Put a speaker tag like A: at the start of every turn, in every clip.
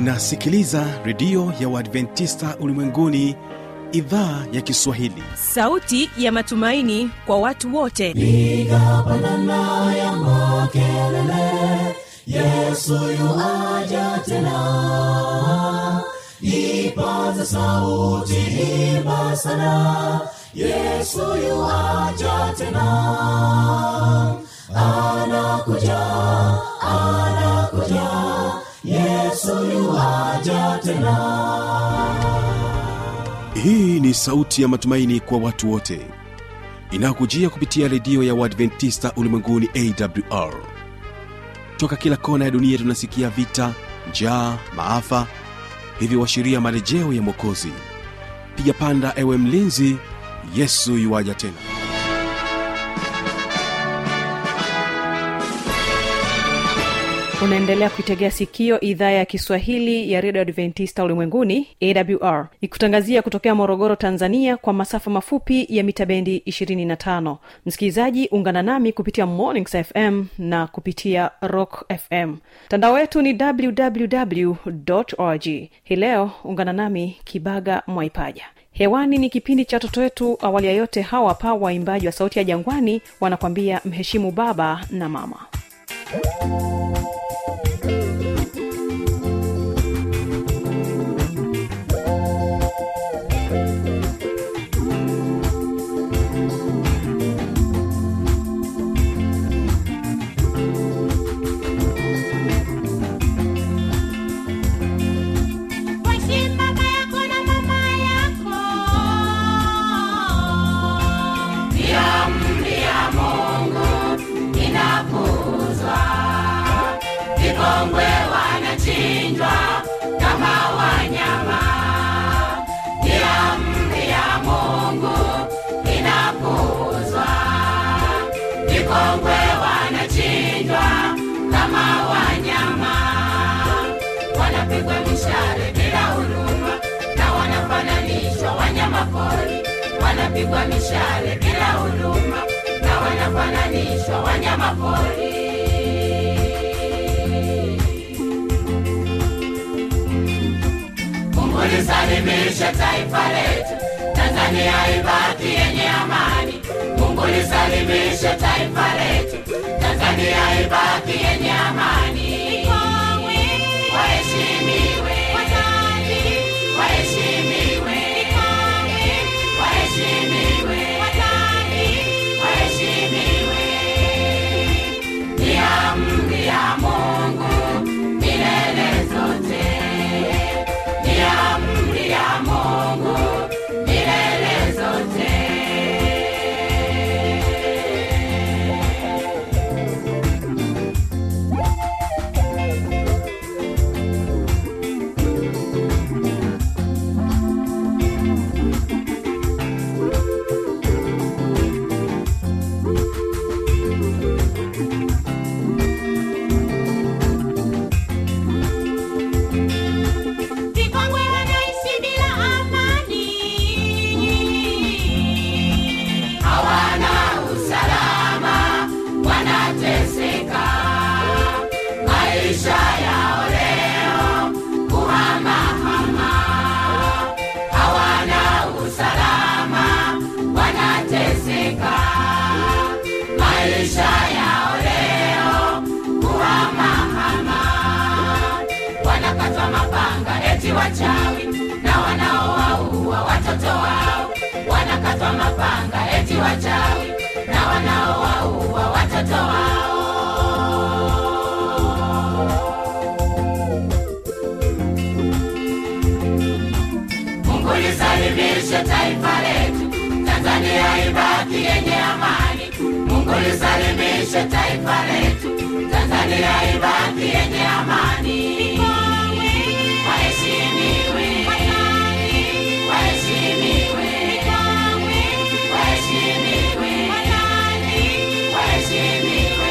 A: unasikiliza redio ya uadventista ulimwenguni idhaa ya kiswahili
B: sauti ya matumaini kwa watu wote
C: piga pandana ya makelele yesu yuaja tena ipaza sauti imba sana yesu yuaja tena anakuja anakuja yesu yuaja tena
A: hii ni sauti ya matumaini kwa watu wote inayokujia kupitia redio ya uadventista ulimwenguni awr toka kila kona ya dunia tunasikia vita njaa maafa hivyo washiria marejeo ya mwokozi piga panda ewe mlinzi yesu yuwaja tena
D: unaendelea kuitegea sikio idhaa ya kiswahili ya redio adventista ulimwenguni awr ikutangazia kutokea morogoro tanzania kwa masafa mafupi ya mita bendi 25 msikilizaji ungana nami kupitia mornings fm na kupitia rock fm mtandao wetu ni www org hii leo ungana nami kibaga mwaipaja hewani ni kipindi cha watoto wetu awali ya yote hawa hapa waimbaji wa sauti ya jangwani wanakwambia mheshimu baba na mama
E: Mheshimu baba yako na mama yako. Ni amri ya Mungu inapuuzwa. Vikongwe wanachinjwa kama wanyama. Ni amri ya Mungu inapuuzwa. Vikongwe wanachinjwa kama wanyama wanapigwa mishale bila huruma na wanafananishwa wanyama pori wanapigwa mishale bila huruma na wanafananishwa wanyama pori Mungu lisalimishe taifa letu Tanzania ibaki yenye amani Mungu lisalimishe taifa letu Tanzania ibaki yenye amani waheshimiwe waheshimiwe waheshimiwe waheshimiwe ni amri ya Mungu milele zote ni amri ya Mungu milele zote Vikongwe wanaishi bila amani, hawana usalama, wanateseka maisha yao leo kuhamahama, hawana usalama, wanateseka maisha yao leo kuhamahama wanakatwa mapanga eti wachawi na wanaowaua watoto wao wanakatwa mapanga eti wachawi na wanaowaua watoto wao Mungu lisalimishe taifa letu Tanzania ibaki yenye amani Mungu lisalimishe taifa letu Tanzania ibaki yenye amani waheshimiwe waheshimiwe waheshimiwe waheshimiwe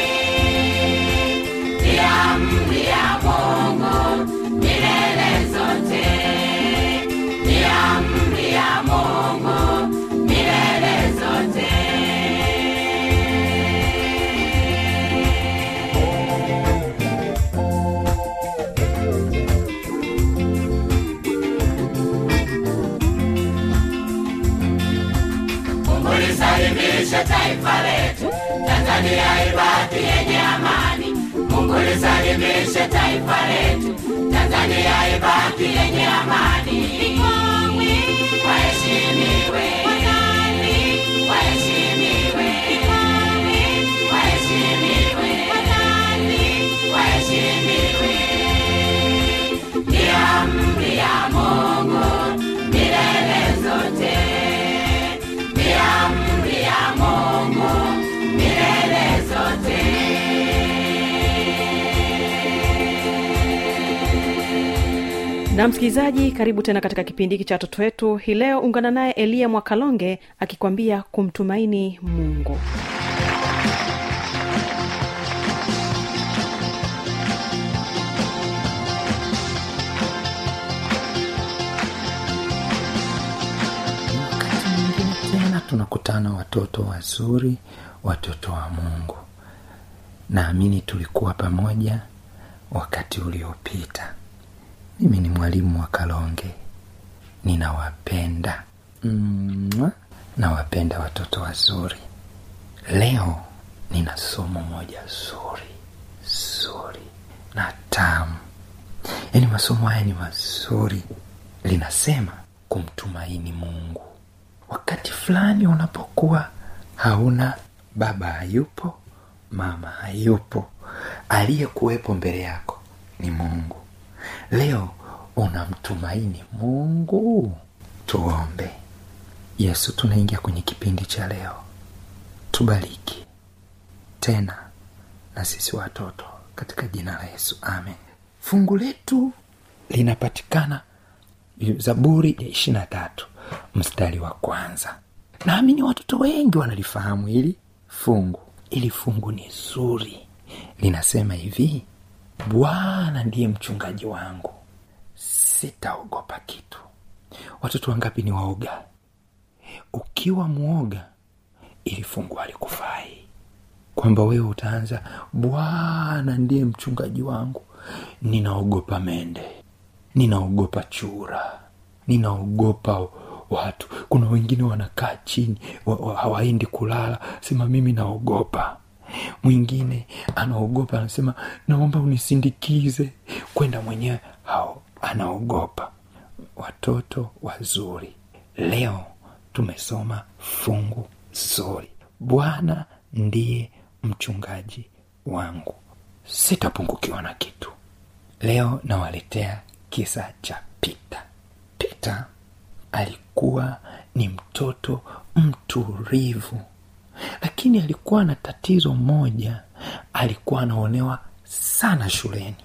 E: ni amri ya Mungu milele zote ni amri ya Mungu milele zote taifa letu tanzania ibaki yenye amani mungu lisalimishe taifa letu tanzania ibaki yenye amani waheshimiwe waheshimiwe waheshimiwe waheshimiwe ni amri ya mungu milele zote ni amri ya mungu milele zote
D: na msikilizaji karibu tena katika kipindi hiki cha watoto wetu hii leo ungana naye eliya mwakalonge akikwambia kumtumaini mungu
F: wakati mwingine tena tunakutana watoto wazuri watoto wa mungu naamini tulikuwa pamoja wakati uliopita mimi ni mwalimu wa kalonge ninawapenda Mwah. nawapenda watoto wazuri leo nina somo moja zuri zuri na tamu yaani masomo haya ni mazuri linasema kumtumaini mungu wakati fulani unapokuwa hauna baba hayupo mama hayupo aliyekuwepo mbele yako ni mungu leo unamtumaini mungu tuombe yesu tunaingia kwenye kipindi cha leo tubariki tena na sisi watoto katika jina la yesu amen fungu letu linapatikana zaburi ya ishiri na tatu mstari wa kwanza naamini watoto wengi wanalifahamu hili fungu ili fungu ni zuri linasema hivi bwana ndiye mchungaji wangu sitaogopa kitu watoto wangapi ni waoga ukiwa mwoga ili fungu alikufai kwamba wewe utaanza bwana ndiye mchungaji wangu ninaogopa mende ninaogopa chura ninaogopa watu kuna wengine wanakaa chini wa, wa, hawaendi kulala sema mimi naogopa mwingine anaogopa anasema naomba unisindikize kwenda mwenyewe hao anaogopa watoto wazuri leo tumesoma fungu zuri bwana ndiye mchungaji wangu sitapungukiwa na kitu leo nawaletea kisa cha pita pita alikuwa ni mtoto mtulivu lakini alikuwa na tatizo moja alikuwa anaonewa sana shuleni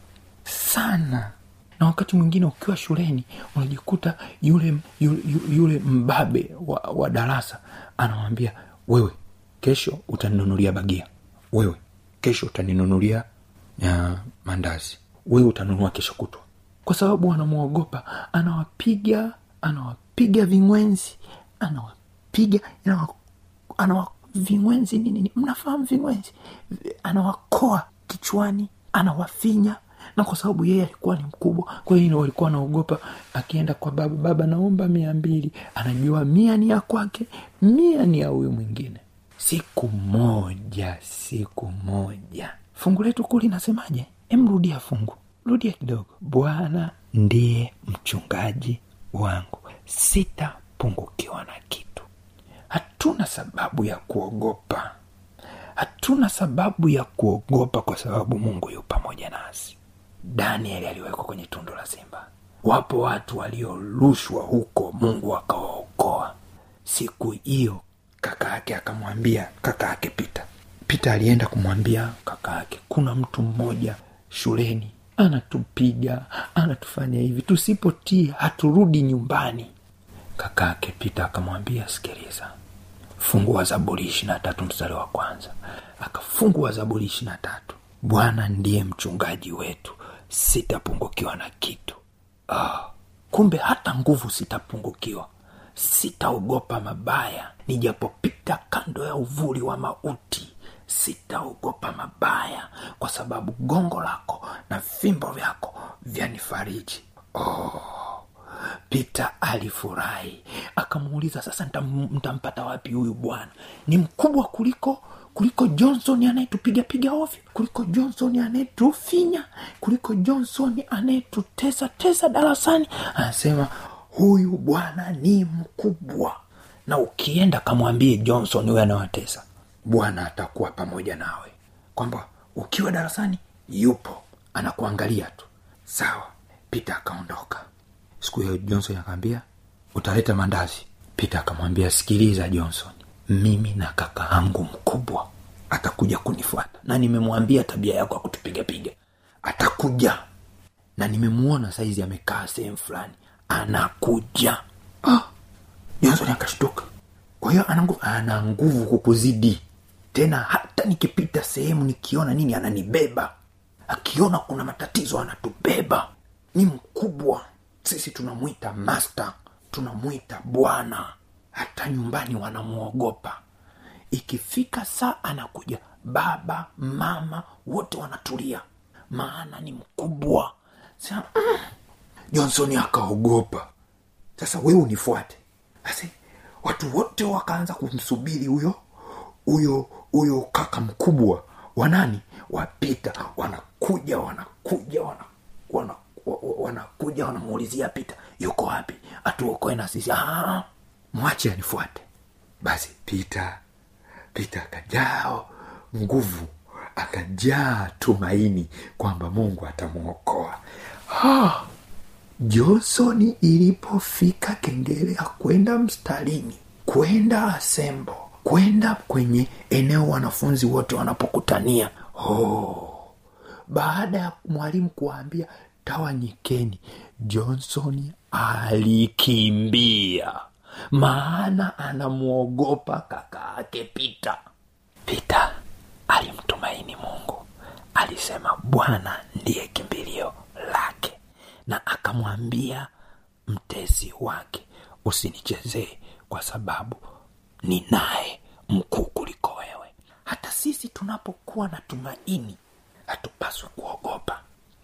F: sana na wakati mwingine ukiwa shuleni unajikuta yule yule, yule mbabe wa, wa darasa anawambia wewe kesho utaninunulia bagia wewe kesho utaninunulia ya mandazi wewe utanunua kesho kutwa kwa sababu anamwogopa anawapiga anawapiga vingwenzi anawapiga anawa, anawa vingwenzi nini nini mnafahamu vingwenzi anawakoa kichwani anawafinya na kwa sababu yeye alikuwa ni mkubwa kwa hiyo walikuwa anaogopa akienda kwa baba baba naomba mia mbili anajua mia ni ya kwake mia ni ya huyu mwingine siku moja siku moja fungu letu kuu linasemaje emrudia fungu rudia kidogo bwana ndiye mchungaji wangu sitapungukiwa na kitu hatuna sababu ya kuogopa hatuna sababu ya kuogopa kwa sababu mungu yu pamoja nasi danieli aliwekwa kwenye tundu la simba wapo watu waliorushwa huko mungu akawaokoa siku hiyo kaka yake akamwambia kaka yake pita pita alienda kumwambia kaka yake kuna mtu mmoja shuleni anatupiga anatufanya hivi tusipotii haturudi nyumbani kaka yake pita akamwambia sikiliza fungua zaburi ishiri na tatu mstari wa kwanza akafungua zaburi ishiri na tatu bwana ndiye mchungaji wetu sitapungukiwa na kitu ah, kumbe hata nguvu sitapungukiwa sitaogopa mabaya nijapopita kando ya uvuli wa mauti sitaogopa mabaya kwa sababu gongo lako na fimbo vyako vyanifariji oh, pita alifurahi akamuuliza sasa ntam- ntampata wapi huyu bwana ni mkubwa kuliko kuliko johnson anayetupigapiga ovyo kuliko johnson anayetufinya kuliko johnson anayetutesa tesa darasani anasema huyu bwana ni mkubwa na ukienda kamwambie johnson huyo anawatesa bwana atakuwa pamoja nawe kwamba ukiwa darasani yupo anakuangalia tu sawa pita akaondoka siku hiyo johnson akaambia utaleta mandazi pita akamwambia sikiliza johnson mimi na kaka yangu mkubwa atakuja kunifuata na nimemwambia tabia yako ya kutupigapiga atakuja na nimemuona saizi amekaa sehemu fulani anakuja ah, johnson akashtuka kwa hiyo ana nguvu ana nguvu kukuzidi tena hata nikipita sehemu nikiona nini ananibeba akiona kuna matatizo anatubeba ni mkubwa sisi tunamwita master tunamwita bwana hata nyumbani wanamwogopa ikifika saa anakuja baba mama wote wanatulia maana ni mkubwa Sasa, mm, johnson akaogopa sasa wewe unifuate basi watu wote wakaanza kumsubiri huyo huyo huyo kaka mkubwa wanani wapita wanakuja wanakuja wana, wana, wa- wa- wanakuja wanamuulizia pita yuko wapi atuokoe na sisi "Ah, mwache anifuate basi pita pita akajaa nguvu akajaa tumaini kwamba mungu atamwokoa ah, johnsoni ilipofika kengele ya kwenda mstarini kwenda asembo kwenda kwenye eneo wanafunzi wote wanapokutania oh, baada ya mwalimu kuwaambia tawanyikeni johnson alikimbia maana anamwogopa kaka ake pita pita alimtumaini mungu alisema bwana ndiye kimbilio lake na akamwambia mtesi wake usinichezee kwa sababu ni naye mkuu kuliko wewe hata sisi tunapokuwa na tumaini hatupaswi kuogopa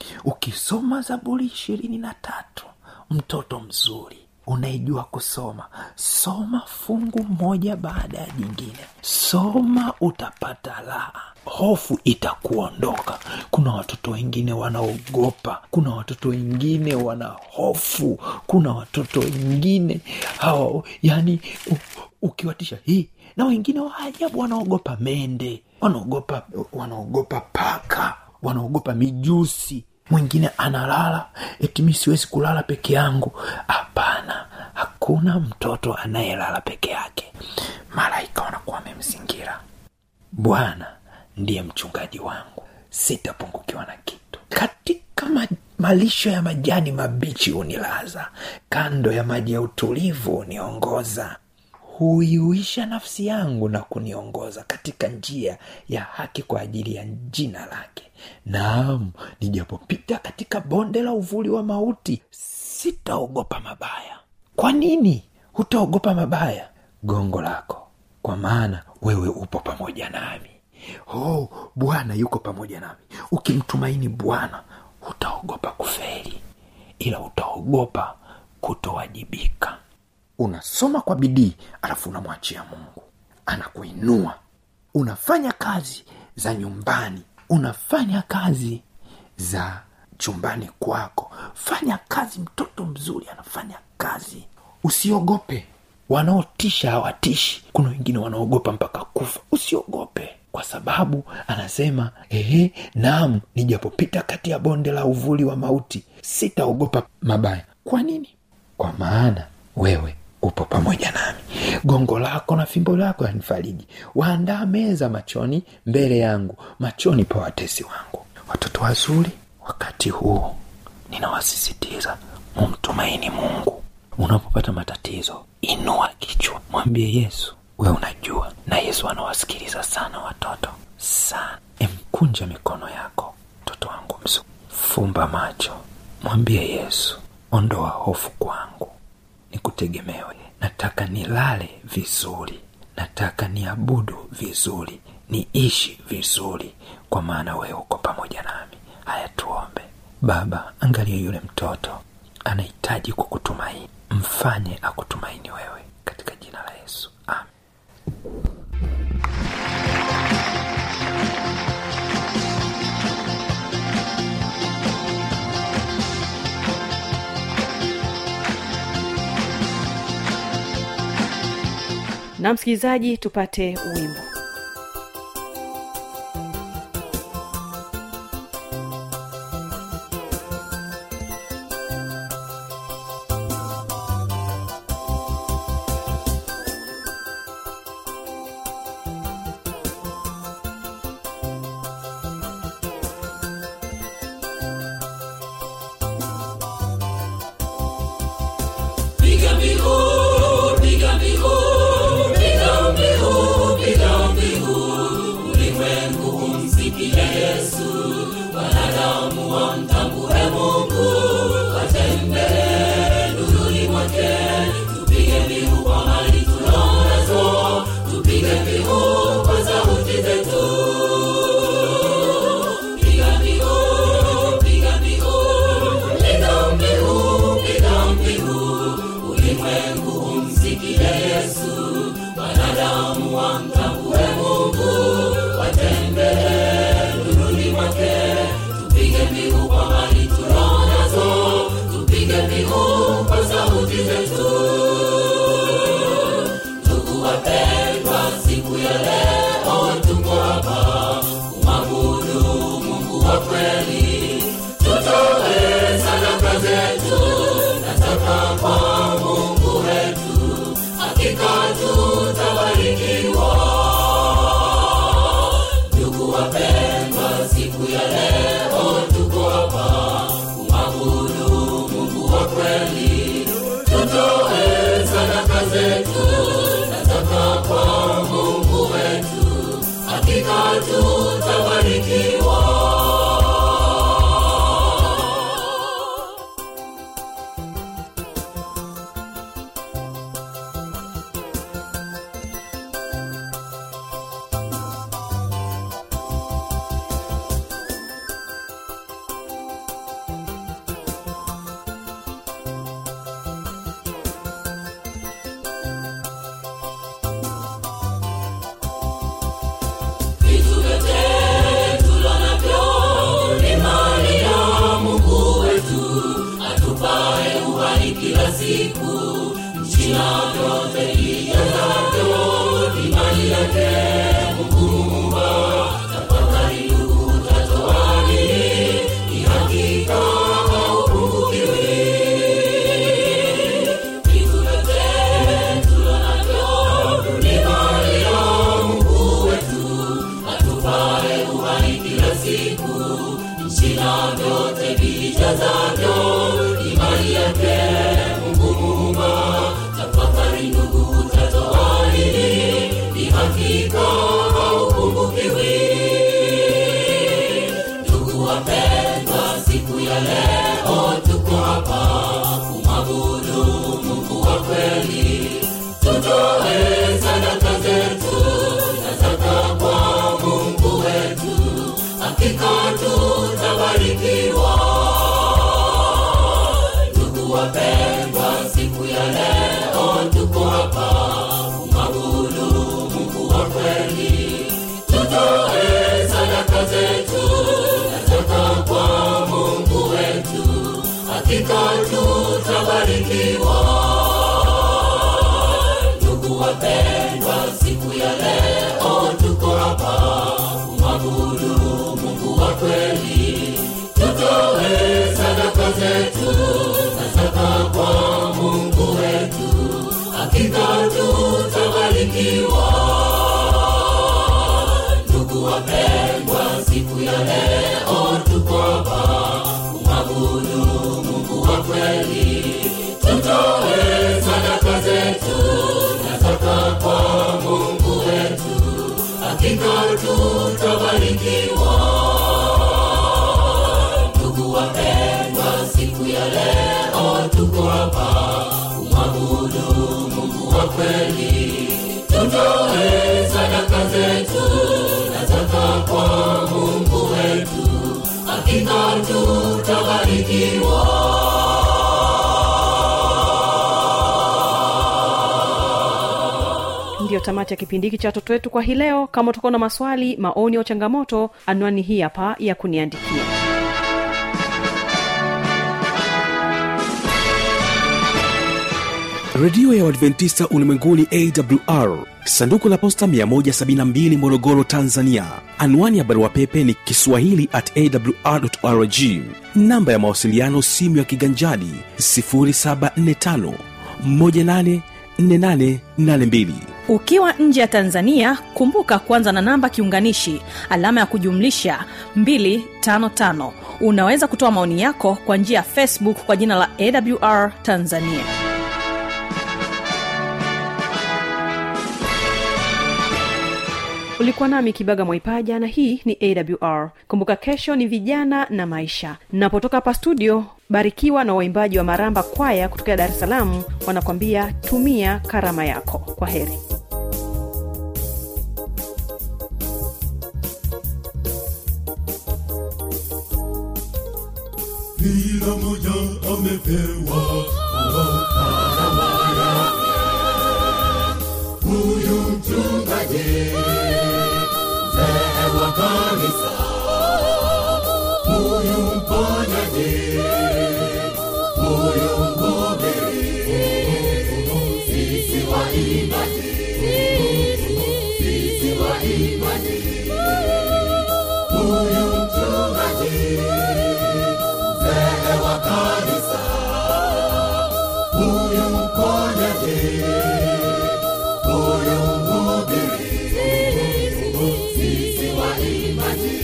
F: ukisoma zaburi ishirini na tatu mtoto mzuri unaijua kusoma soma fungu moja baada ya jingine soma utapata raha hofu itakuondoka kuna watoto wengine wanaogopa kuna watoto wengine wana hofu kuna watoto wengine hawa yani u- ukiwatisha hii na wengine wa ajabu wanaogopa mende wanaogopa wanaogopa paka wanaogopa mijusi mwingine analala eti mi siwezi kulala peke yangu hapana hakuna mtoto anayelala peke yake malaika wanakuwa wamemzingira bwana ndiye mchungaji wangu sitapungukiwa na kitu katika ma- malisho ya majani mabichi hunilaza kando ya maji ya utulivu huniongoza huiuisha nafsi yangu na kuniongoza katika njia ya haki kwa ajili ya jina lake naam nijapopita katika bonde la uvuli wa mauti sitaogopa mabaya kwa nini hutaogopa mabaya gongo lako kwa maana wewe upo pamoja nami oh bwana yuko pamoja nami ukimtumaini bwana hutaogopa kufeli ila utaogopa kutowajibika unasoma kwa bidii alafu unamwachia mungu anakuinua unafanya kazi za nyumbani unafanya kazi za chumbani kwako fanya kazi mtoto mzuri anafanya kazi usiogope wanaotisha hawatishi kuna wengine wanaogopa mpaka kufa usiogope kwa sababu anasema ehe naam nijapopita kati ya bonde la uvuli wa mauti sitaogopa mabaya kwa nini kwa maana wewe upo pamoja nami gongo lako na fimbo lako yanifariji waandaa meza machoni mbele yangu machoni pa watesi wangu watoto wazuri wakati huu ninawasisitiza mumtumaini mungu unapopata matatizo inua kichwa mwambie yesu we unajua na yesu anawasikiliza sana watoto sana emkunja mikono yako mtoto wangu msu fumba macho mwambie yesu ondoa hofu kwangu nikutegemewe nataka nilale vizuri nataka niabudu vizuri niishi vizuri kwa maana wewe uko pamoja nami haya tuombe baba angalia yule mtoto anahitaji kukutumaini mfanye akutumaini wewe katika jina la yesu amen
D: na msikilizaji tupate wimbo
C: Piga mbiu, piga mbiu, piga mbiu, piga mbiu. Ulimwengu umsikie Yesu, wanadamu wamtambue Mungu, watembee nuruni mwake. Tupige mbiu kwa mali tunazo, tupige mbiu kwa sauti zetu. Piga mbiu, piga mbiu, piga mbiu, piga mbiu. Ulimwengu umsikie Yesu, wanadamu wamtambue Mungu, watembee nuruni mwake. Tupige mbiu kwa mali tunazo, tupige mbiu kwa sauti zetu. Ndugu wapendwa, siku ya leo tuko hapa kumwabudu Mungu wa kweli. Tutoe sadaka zetu, nataka kwa Mungu wetu, hakika tutabarikiwa. Ndugu wapendwa, siku ya leo tuko hapa kumwabudu Mungu wa kweli. Tutoe sadaka zetu, nataka kwa Mungu wetu, hakika tutabarikiwa. Vitu vyote tulonavyo ni mali ya Mungu wetu, atupae uhai kila siku. Nchi na vyote vijazavyo ni mali yake Mungu Muumba. Tafakari ndugu, utatoa nini? Ni hakika haupungukiwi. Vitu vyote tulonavyo ni mali ya Mungu wetu, atupae uhai kila siku. Nchi na vyote vijazavyo ni mali yake Mungu Muumba. Tafakari ndugu, utatoa nini? Ni hakika haupungukiwi. Ndugu wapendwa, siku ya leo tuko hapa kumwabudu Mungu wa kweli. Tutoe sadaka zetu, nataka kwa Mungu wetu, hakika tutabarikiwa. Ndugu wapendwa, siku ya leo tuko hapa kumwabudu Mungu wa kweli. Tutoe sadaka zetu, nataka kwa Mungu wetu, hakika tutabarikiwa. Ndugu wapendwa, siku ya leo tuko hapa kumwabudu Mungu wa kweli. Tutoe sadaka zetu, nataka kwa Mungu wetu, hakika tutabarikiwa. Ndugu wapendwa, siku ya leo tuko hapa kumwabudu Mungu wa kweli. Tutoe sadaka zetu, nataka kwa Mungu wetu, hakika tutabarikiwa. Ndugu wapendwa, siku ya leo tuko hapa kumwabudu Mungu wa kweli. Tutoe sadaka zetu, nataka kwa Mungu wetu, hakika tutabarikiwa.
D: ndiyo tamati ya kipindi hiki cha watoto wetu kwa hii leo kama utakuwa na maswali maoni au changamoto anwani hii hapa ya kuniandikia
A: redio ya uadventista ulimwenguni awr sanduku la posta 172 morogoro tanzania anwani ya barua pepe ni kiswahili at awrrg namba ya mawasiliano simu ya kiganjadi 745 184882
B: ukiwa nje ya tanzania kumbuka kuanza na namba kiunganishi alama ya kujumlisha 255 unaweza kutoa maoni yako kwa njia ya facebook kwa jina la awr tanzania
D: ulikuwa nami kibaga mwaipaja na hii ni awr kumbuka kesho ni vijana na maisha napotoka hapa studio barikiwa na waimbaji wa maramba kwaya kutokea dar es salaam wanakwambia tumia karama yako kwa heri
C: kila moja amepewa karama yake. Huyu mchungaji mzee wa kanisa, huyu mponyaji, huyu mhubiri, sisi waimbaji, sisi waimbaji, huyu mchungaji mzee wa kanisa, huyu mponyaji, huyu mhubiri, sisi waimbaji,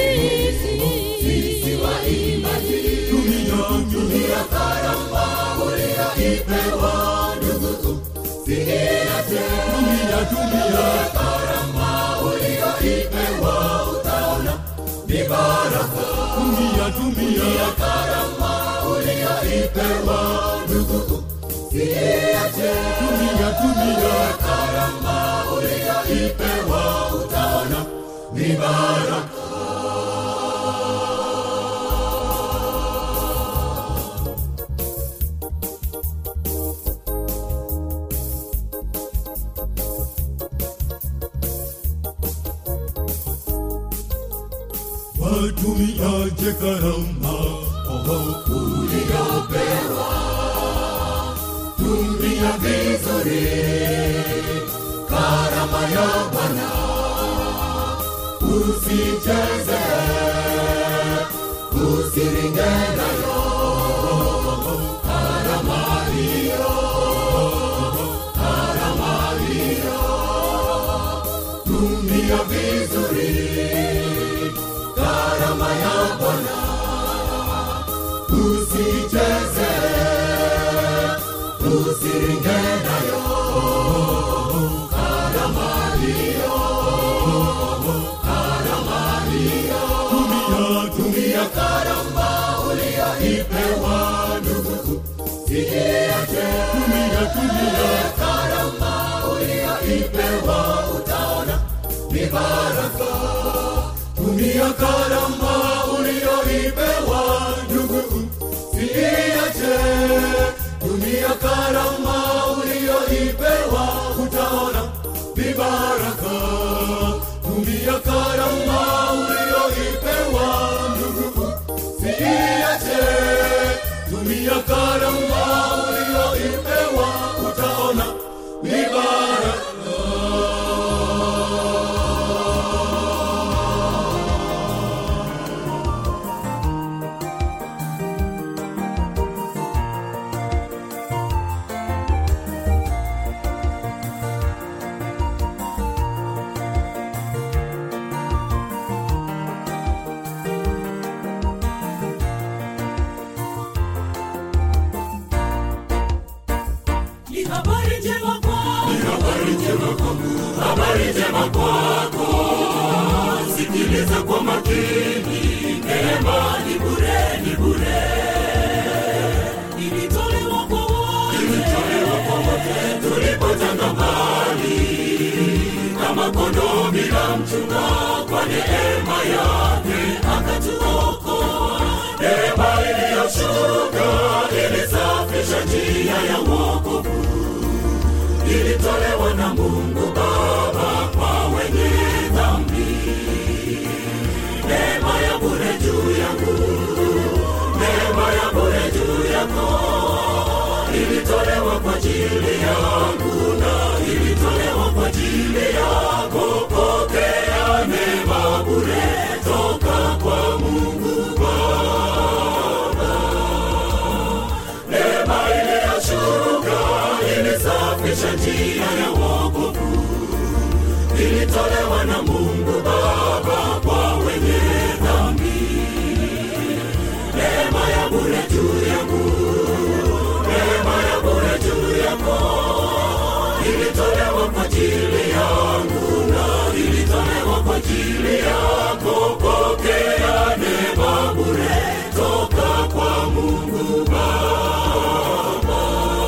C: sisi waimbaji, tumia tumia karama uliyoipewa ndugu, siiache, tumia tumia karama uliyoipewa, utaona ni baraka tumia tumia karama uliyoipewa ndugu siiache tumia tumia karama uliyoipewa utaona ni baraka watumiaje karama oh, uliyopewa tumia vizuri karama ya bwana usicheze usiringe nayo karama hiyo karama hiyo tumia vizuri karama ya Bwana, usicheze, usiringe nayo karama hiyo, karama hiyo. Tumia, tumia karama uliyoipewa ndugu, siiache. Tumia, tumia karama uliyoipewa, utaona ni baraka tumia karama uliyoipewa ndugu, siiache. Tumia karama uliyoipewa, utaona ni baraka. Tumia karama uliyoipewa ndugu, siiache. Tumia karama uliyoipewa, utaona ni baraka.
E: Ni habari njema kwako. Ni habari njema kwako. Habari njema kwako. Sikiliza kwa makini. Neema ni bure, ni bure. Ilitolewa kwa wote. Ilitolewa kwa wote. Tulipotanga mbali kama kondoo bila mchunga, kwa neema yake akatuokoa. Neema iliyoshuka ilisafisha njia ya wokovu ili ilitolewa na mungu baba kwa wenye dhambi neema ya bure juu yangu neema ya bure juu yako ilitolewa kwa ajili yangu na ilitolewa kwa ajili yako pokea neema bure toka kwa mungu baba neema iliyoshuka ilisafisha njia ya wokovu ilitolewa na mungu baba kwa wenye dhambi neema ya bure juu yangu neema ya bure juu yako ilitolewa kwa ajili yangu na ilitolewa kwa ajili yako pokea neema bure toka kwa mungu baba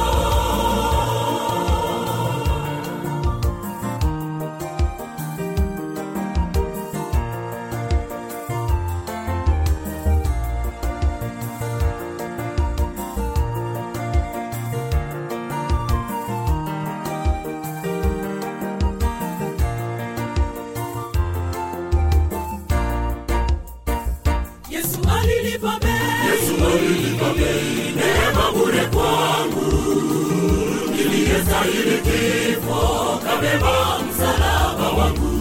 C: Yesu alilipa bei.
E: Yesu alilipa bei neema bure kwangu niliyestahili kifo kabeba msalaba wangu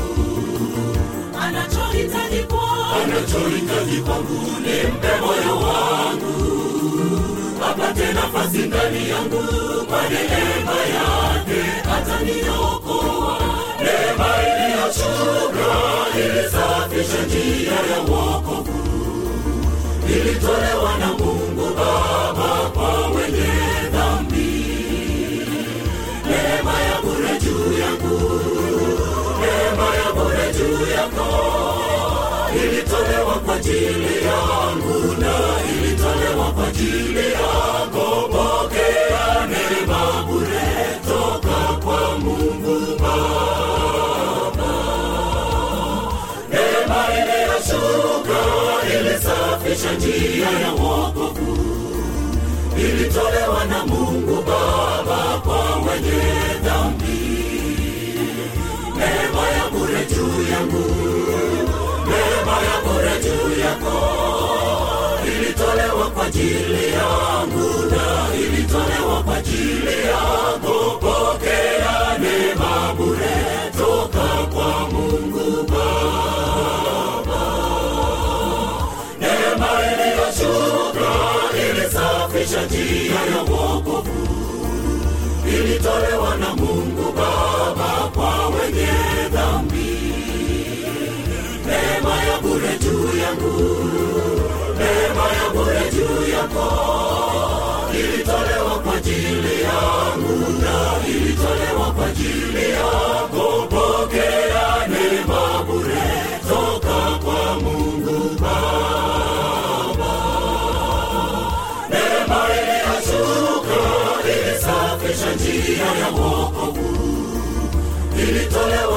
C: Anachohitaji kwangu
E: anachohitaji kwangu ni mpe moyo wangu apate nafasi ndani yangu kwa neema yake ataniokoa neema iliyoshuka ilisafisha njia ya wokovu ilitolewa na mungu baba kwa wenye dhambi neema ya bure juu yangu neema ya bure juu yako ilitolewa kwa ajili yangu na ilitolewa kwa ajili yako pokea neema bure toka kwa mungu baba neema iliyoshuka ilisafisha njia ya wokovu ilitolewa na mungu baba kwa wenye dhambi neema ya bure juu yangu neema ya bure juu yako ilitolewa kwa ajili yangu na ilitolewa kwa ajili yako pokea neema bure toka kwa mungu baba neema iliyoshuka ilisafisha njia ya wokovu ilitolewa na mungu baba kwa wenye dhambi neema ya bure juu yangu neema ya bure juu yako ilitolewa kwa ajili yangu na ilitolewa kwa ajili yako pokea neema bure toka kwa mungu baba neema iliyoshuka ilisafisha njia ya wokovu ilitolewa